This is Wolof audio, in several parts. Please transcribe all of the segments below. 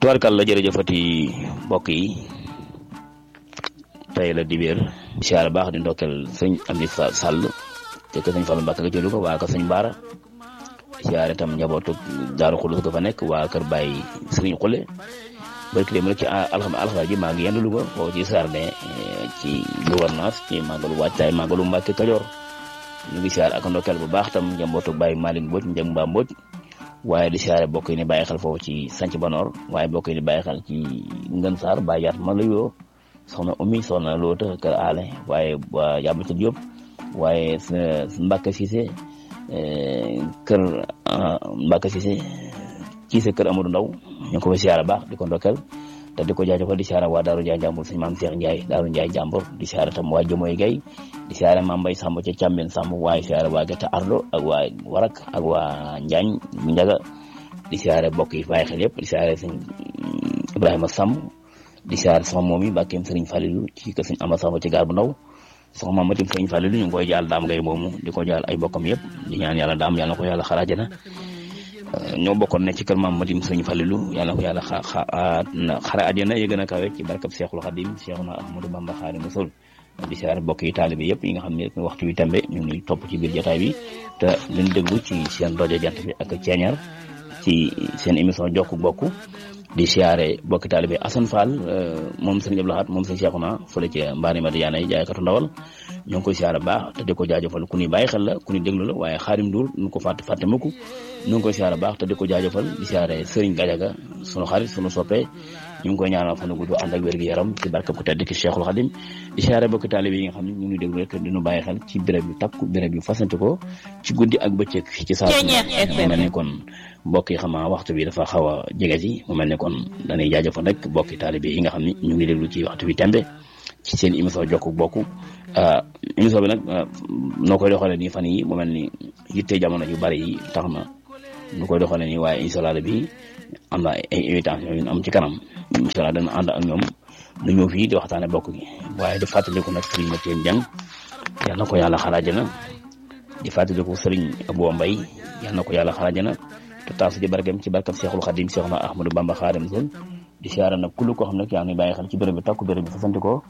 tubaarkàlla jërëjëfati mbokk yi tey la dibéer siyaare baax di ndokkeel sëñ Amdi Sall te ko sëñ Fallu Mbàkke ga jëlu ko waa kër sëñ Baara siyaare tam njabootu Daaru Xulus ga fa nekk waa kër Baay Sëriñ Xule barki dem rek ci alxam alxam ji maa ngi yendu Louga foofu ci Sardin ci gouvernance ci màggalu waajtaay màggalu Mbàkke Kajoor ñu ngi siyaare ak ndokkeel bu baax tam njabootu Baay Malick Mbodj njëm mbaa Mbodj waaye di siyaare bokk yi ni bàyyi xel foofu ci sanc Banoor waaye bokk yi ni bàyyi xel ci Ngën Saar Baay Yaat ma la yoo soxna Oumy soxna Loota kër Aale waaye waa Yabata Diop waaye Mbacke Cissé kër Mbacke Cissé Cissé kër Amadou Ndaw ñu ngi ko fay siyaare baax di ko ndokkeel te di ko jaajëfal di siyaare waa Daaru Njaay Jàmbur suñu maam Cheikh Ndiaye Daaru Njaay Jàmbur di siyaare tam waa Jëmoy Gay di siyaare maam Mbay Samb ca Càmbeen Samb waaye siyaare waa Gerte Ardo ak waa Warak ak waa Njaañ bu Njaga di siyaare bokk yi bàyyi xel yëpp di siyaare sëñ Ibrahima Samb di siyaare sama moom yi bàkkeem sëriñ Falilu ci kër sëñ Amba Samb ci gaar bu ndaw sama maam matim sëriñ Falilu ñu ngi koy jaal daam ngay moomu di ko jaal ay bokkam yëpp di ñaan yàlla daam yàlla na ko yàlla xaraajana ñoo bokkoon ne ci kër maam matim sëriñ Falilu yàlla na ko yàlla xara àjjana yëg na kawe ci barkab Seexul Xadim Seexuna Ahmadu Bamba Xaadimu Rasuul di siyaare bokk yi taalibe yëpp yi nga xam ne waxtu wi tembe ñu ngi topp ci biir jotaay bi te leen déglu ci seen rajo jant bi ak ceeñar ci seen émission jokku bokk di siyaare bokki taalibe Assane Fall moom sëriñ Abdou Lahad moom sëriñ Cheikhouna fële ci mbaari Madiyaana yi jaaykatu ndawal ñoo ngi koy siyaare baax te di ko jaajëfal ku ñuy bàyyi xel la ku ñuy déglu la waaye xaarim Ndour nu ko fàtte fàtte mukk ñoo ngi koy siyaare baax te di ko jaajëfal di siyaare sëriñ Gajaga sunu xarit sunu soppe ñu ngi koy ñaanal fan gudd ànd ak wér gu yaram ci barkab ku tedd ki Cheikhul Khadim di siyaare bokki taalibe yi nga xam ne ñu ngi déglu rek dinu bàyyi xel ci béréb yu takku béréb yu fasante ko ci guddi ak bëccëg ci saa mu mel ni kon mbokk yi xamaa waxtu bi dafa xaw a jege si mu mel ni kon dañuy jaajëfal rek bokki taalibe yi nga xam ne ñu ngi déglu ci waxtu bi tembe ci seen émission jokku bokk émission bi nag noo koy doxalee nii fan yi mu mel ni yitte jamono yu bari yi tax na nu koy doxalee nii waaye incha allah bi am na ay invitation yu am ci kanam incha allah dana ànd ak ñoom nu ñëw fii di waxtaane bokk gi waaye di fàttaliku nag sëriñ Mathieu Dieng yal na ko yàlla xalaajana di fàttaliku sëriñ Abou Mbay yal na ko yàlla xalaajana te taasu ci barkeem ci barkam Seexul Xadim Seexuna Ahmadu Bamba Xaadim Rasul di siyaare nag kullu koo xam ne yaa ngi bàyyi xel ci béréb bi takku béréb bi fasanti ko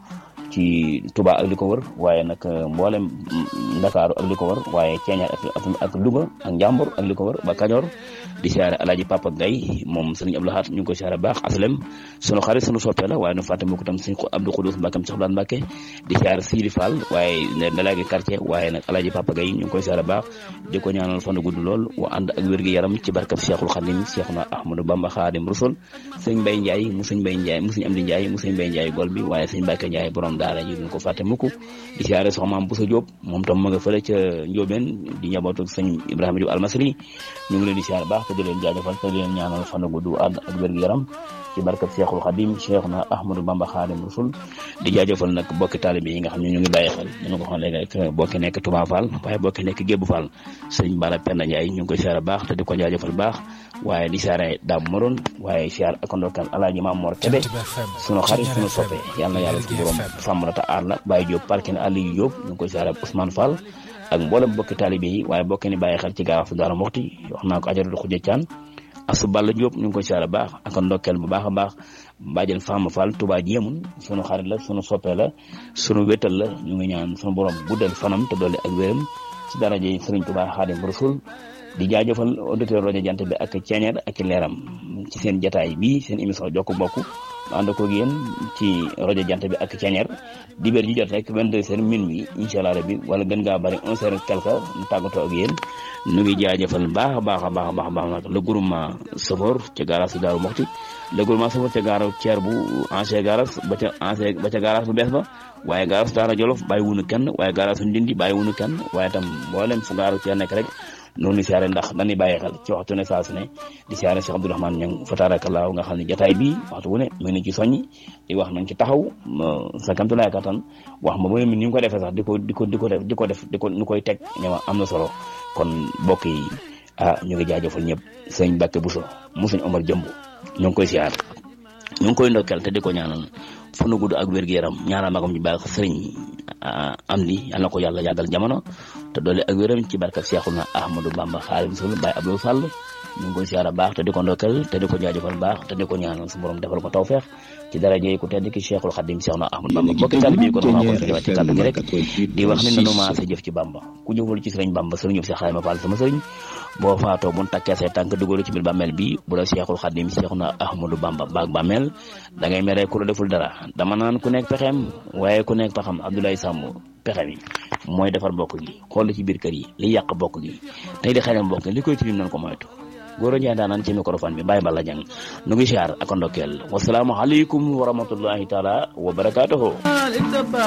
ci Touba ak li ko wër waaye nag mboolem Ndakaaru ak li ko wër waaye Ceeñaar ak ak Louga ak Njàmbur ak li ko wër ba Kajoor di siyaare Alaaji Papa Gay moom sëriñ Abdou Lahad ñu ngi koy siyaare baax aslem sunu xarit sunu soppe la waaye nu fàtte mu ko tam sëriñ Abdou Khoudous Mbàkkam Cheikh Blan Mbàkke di siyaare Sidi Fall waaye délégué quartier waaye nag Alaaji Papa Gay ñu ngi koy siyaare baax di ko ñaanal fan gudd lool wa ànd ak wér gi yaram ci barkab Cheikhul Khadim Cheikhuna Ahmadou Bamba Khadim Rasul sëñ Mbay Njaay mu sëñ Mbay Njaay mu sëñ Amdi Njaay mu sëñ Mbay Njaay gol bi waaye sëñ Mbàkke Njaay borom daara ji duñ ko fàtte mukk di siyaare soxna maam Bousso Diop moom tam ma nga fële ca Njóobeen di njabootu sëñ Ibrahima Diop almasri ñu ngi leen di siyaare baax te di leen jaajëfal te di leen ñaanal fan gudd ànd ak wér gu yaram ci barkab Cheikhul Khadim Cheikhna Ahmadou Bamba Khadim Rasul di jaajëfal nag bokki taalibe yi nga xam ne ñu ngi bàyyi xel ñu ko xam léegi rek bokki nekk Touba Fall waaye bokki nekk Gébbu Fall sëñ Bala Penda Ndiaye ñu ngi koy siyaare baax te di ko jaajëfal baax waaye di siyaare Dame Moron waaye siyaare ak ndokkal Alaaji Maam Mor Kebe sunu xarit sunu soppe yal na yàlla su borom sàmm la te aar la Baye Diop parkin Aliou Diop ñu ngi koy siyaare Ousmane Fall ak mboolem bokki taalibe yi waaye bokki ni bàyyi xel ci gaaw su Daaru Muxti wax naa ko ajaratu Xuja Caan asu Balla Diop ñu ngi koy siyaare baax ak ndokkeel bu baax a baax Badiane Fama Fall Touba jéemun sunu xarit la sunu soppe la sunu wétal la ñu ngi ñaan sunu borom guddal fanam te dolli ak wéram ci daraje Sëriñ Touba Xaadim Rasul di jaajëfal auditeur rajo jant bi ak ceeñeer ak leeram ci seen jataay bi seen émission jokk bokk mu ànd ko yéen ci rajo jant bi ak ceeñeer dibéer ji jot rek vingt deux heures minuit incha allah rabbi wala gën ngaa bëri onze heures quelque ñu tàggatoo ak yéen nu ngi jaajëfal baax a baax a baax a baax baax nag le groupement Safor ca garage si Daaru Moxti le groupement Safor ca gaara ceer bu ancien garage ba ca ancien ba ca garage bu bees ba waaye garage Daara Jolof bàyyi wunu kenn waaye garage su Ndindi bàyyi wunu kenn waaye tam mboolem fu gaaru ceer nekk rek noonu siyaare ndax dañuy bàyyi xel ci waxtu ne saa su ne di siyaare Cheikh Abdourahmane Niang fa tabarakallah nga xam ne jataay bi waxtu wu ne mu ngi ci soññi di wax nañ ci taxaw sa kamtulaay kattan wax ma ba ni ñu ko defee sax di ko di ko di ko def di ko def di ko ñu koy teg ñëwa am na solo kon mbokk yi ah ñu ngi jaajëfal ñëpp sëñ Mbàkke Buso mu sëñ Omar Jëmb ñu ngi koy siyaar ñu ngi koy ndokkeel te di ko ñaanal fanu gudd ak wér-gu-yaram ñaanal magam ñu baax sëriñ am li yal na ko yàlla yàggal jamono te doole ak wéram ci barkab Seexuna Ahmadou Bamba Xaadimu Rasuul Baay Abdou Sall ñu ngi koy siyaara baax te di ko ndokkal te di ko jaajëfal baax te di ko ñaanal su borom defal ko tawfeex ci daraje ku tedd ki Cheikhul Khadim Seexuna Ahmadou Bamba bokki taalibe bi kon maa ko fi ci kàddu gi rek di wax ni nanu maa sa jëf ci Bamba ku jëful ci sëriñ Bamba sëriñ Cheikh Xadim Fall sama sëriñ boo faatoo bu takkee say tànk dugalu ci biir bàmmeel bi bu la Cheikhul Khadim Seexuna Ahmadou Bamba baag bàmmeel da ngay mere ku la deful dara dama naan ku nekk pexeem waaye ku nekk paxam Abdoulaye Samb pexe mi mooy defar bokk gi xool ci biir kër yi li yàq bokk gi tey di xañam bokk gi li koy tilim nañ ko moytu góor a njaay daanaan ci microphone bi bàyyi balla jàng nu ngi siyaar ak ndokkeel wasalaamu aleykum wa rahmatullahi taala wa barakatuhu